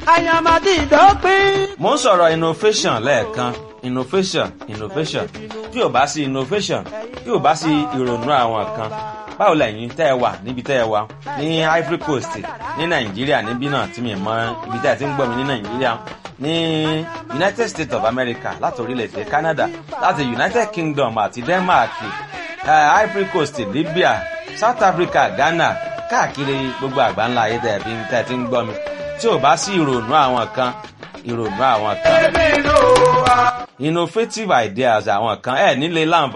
àyàmàdì ìdọ́pín. mo ń sọ̀rọ̀ innovation lẹ́ẹ̀kan innovation innovation tí ò bá sí innovation tí ò bá sí ìrònú àwọn kan báwo lẹ́yìn tẹ́ ẹ wà níbi tẹ́ ẹ wà ní Ivory Coast ní Nàìjíríà níbí náà tí mi mọ ibi tẹ́ ẹ ti ń gbọ́ mi ní Nàìjíríà ní United States of America láti orílẹ̀-èdè Canada láti United Kingdom àti Denmark uh, Ivory Coast Libya South Africa Ghana káàkiri gbogbo àgbáńlá ayé tẹ́ ẹ fi tẹ́ ẹ ti ń gbọ́ mi tí ò bá sí ìrònú àwọn kan ìrònú àwọn kan innovative ideas àwọn kan ẹ nílé láǹfà.